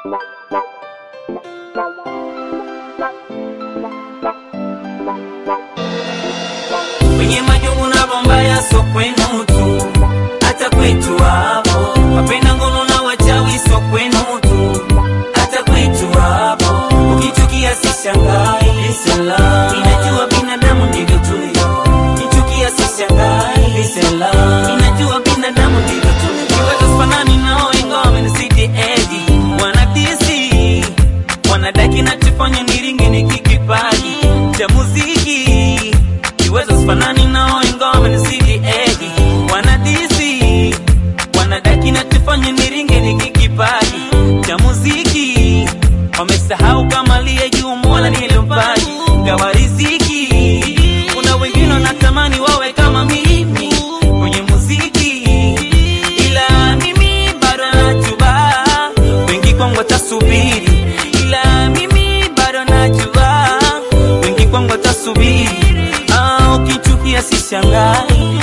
Kwenye majungu na bombaya so kwenu tu, hata kwetu hapo. Wapenda ngono na wachawi so kwenu tu, hata kwetu hapo. Ukichukia sishangai, lisela. Ninajua binadamu ndivyo tulivyo. Ukichukia sishangai, lisela. Ninajua binadamu ndivyo tulivyo. Kiweza sifanani nao ingawa wamenisidi edi. Wanadisi, wanadaki nachofanya niringe nikikipaji cha muziki kiwezo sifanani nao ingawa wamenizidi egi wanadisi wanadaki nachofanya niringe nikikipaji cha muziki wamesahau kama liye juu mola nilimpaji gawa riziki kuna wengine wanatamani wawe kama mimi kwenye muziki ila mimi bado najua wengi kwangu watasubiri ila mimi bado najua wengi kwangu watasubiri Ah, ukichukia sishangai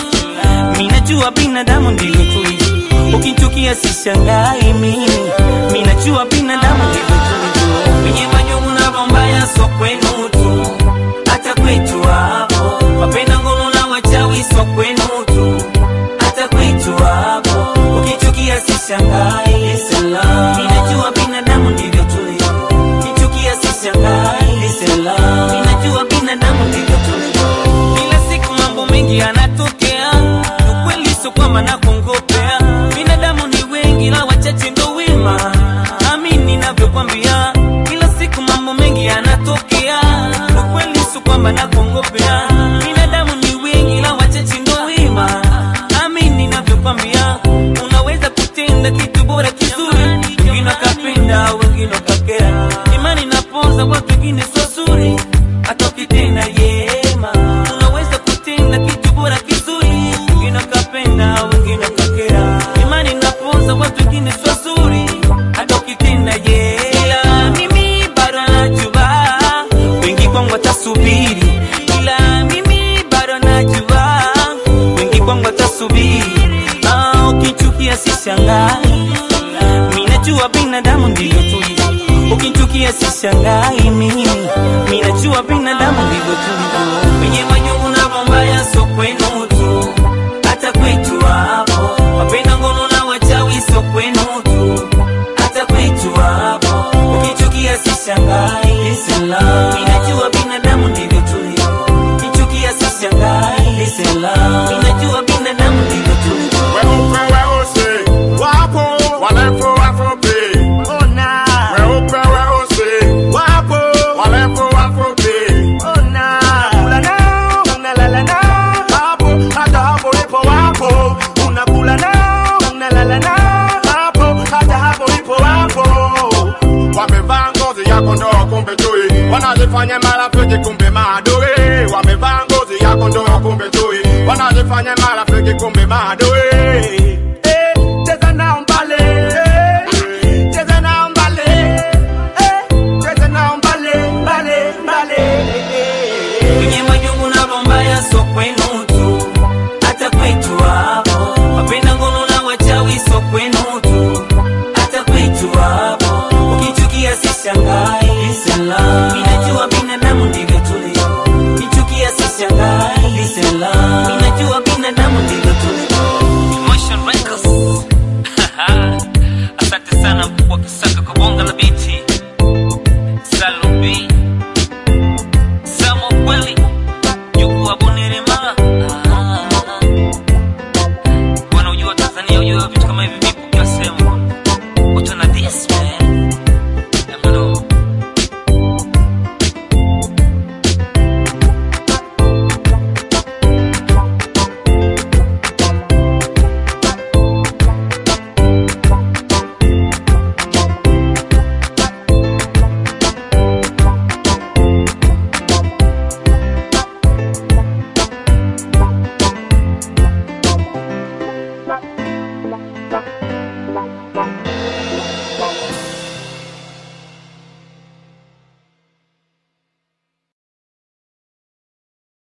minajua binadamu ndivyo tulivyo ukichukia sishangai mimi minajua binadamu ndivyo tulivyo kwenye majungu na bombaya so kwenu tu hata kwetu hapo wapenda ngono na wachawi so kwenu tu hata kwetu hapo ukichukia sishangai lisela ninajua binadamu ndivyo tulivyo ukichukia sishangai lisela ninajua binadamu ndivyo tulivyo kila siku mambo mengi yanatokea ukweli sio kwamba nakongopea binadamu ni wengi na wachache ndo wema amini ninavyokwambia kila siku mambo mengi yanatokea ukweli sio kwamba nakongopea binadamu ni wengi na wachache ndo wema amini ninavyokwambia unaweza kutenda kitu bora kizuri wengine wakapenda wengine wakakera imani naponza watu wengine sio zuri hata ukitenda yema unaweza kutenda kitu bora kizuri wengine wakapenda wengine wakakera imani naponza watu wengine sio zuri hata ukitenda yema mimi bado najua wengi kwangu watasubiri ila mimi bado najua wengi kwangu watasubiri ah, ukichukia sishangai minajua binadamu ndivyo tulivyo ukichukia sishangai mimi minajua binadamu ndivyo tulivyo kwenye majungu na bombaya so kwenu tu hata kwetu hapo wapenda ngono na wachawi so kwenu tu hata kwetu hapo ukichukia sishangai lisela minajua binadamu ndivyo tulivyo ukichukia sishangai lisela minajua binadamu ndivyo tulivyo Weupe weusi wapo, warefu wafupi. Weupe weusi wapo, warefu wafupi. Unakula nao, unalala nao, hapo hata hapo ipo wapo. Unakula nao, unalala nao, hapo hata hapo ipo wapo. Wamevaa ngozi ya kondoo kumbe chui, wanajifanya marafiki kumbe maadui. Wamevaa ngozi ya kondoo kumbe chui, wanajifanya marafiki kumbe maadui. Eh, cheza nao mbale, eh, cheza nao mbale, eh, cheza nao mbale, mbale, mbale, eh. kwenye majungu na bombaya so kwenu tu hata kwetu hapo wapenda ngono na wachawi so kwenu tu